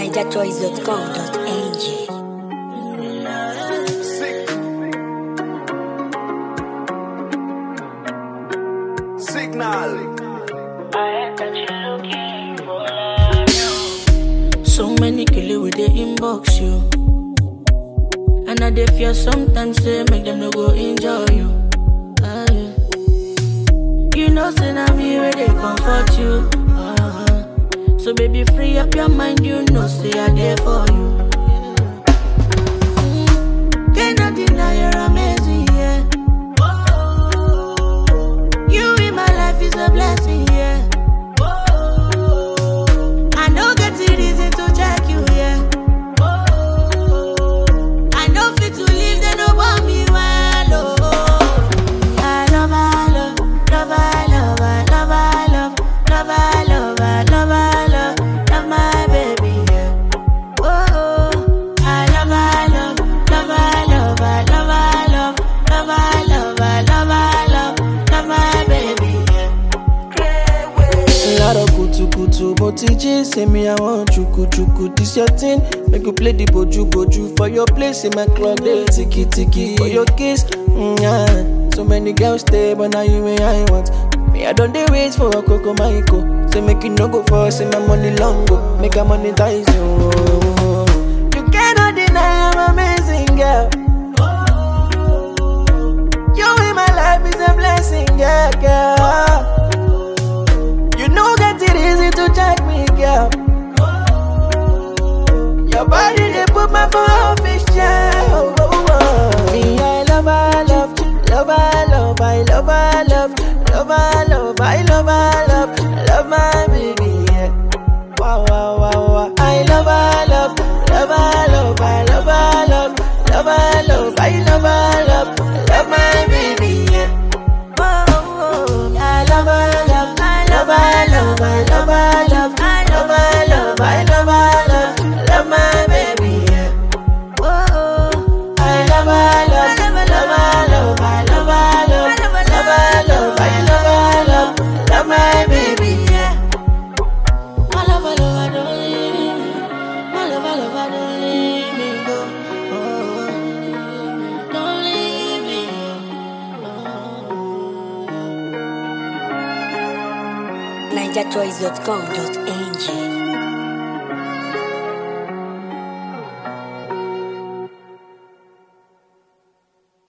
NigerChoice.com.ng. Signal. So many killer with the inbox you. And I dey fear sometimes say make them no go enjoy you. Ah, yeah. You know, say I'm here where they comfort you. Uh-huh. So baby, free up your mind, you know, say I there for you. Mm, Cannot deny you're amazing, yeah. You in my life is a blessing, yeah. I know get the reason to check you, yeah. I know fit to leave, they no want me well, oh. I love, I love, love, I love, I love, I love, love, I love, I love, I love, love my baby, yeah. Oh, I love, I love, love, I love, I love, I love, love, I love, I love, I love, love my baby, yeah. Laro kutu kutu mo ti jí say me I want chuku chuku this your thing make you play the boju boju for your place in my club dey tiki tiki for your kiss mm, yeah. so many girls stay but now you me I want me I don dey wait for a koko maiko say make you no go for say my money long go make I monetize you. You cannot deny I'm amazing girl. You in my life is a blessing, yeah, girl. You know that it easy to check me, girl. Your body they put my for fish oh, oh, oh. Me, I love, I love, love, I love, I love, I love, love, I love, I love, I love, love my baby, yeah. Wow, wow, wow, wow. I love, I love, love, I love, I love, I love, love, I love, I love, I love, love my baby, yeah. Whoa, whoa. I love, I love, I love, I love, I love, I love, I love, I love, I love, I love, love my baby, yeah. Whoa. I love, I love, love, I love, I love, I love, love, I love, I love, I love, love my baby, yeah. My love, my love, I don't leave me. My love, my love, I don't leave me go. Oh, don't leave me. NigerChoice.com.ng.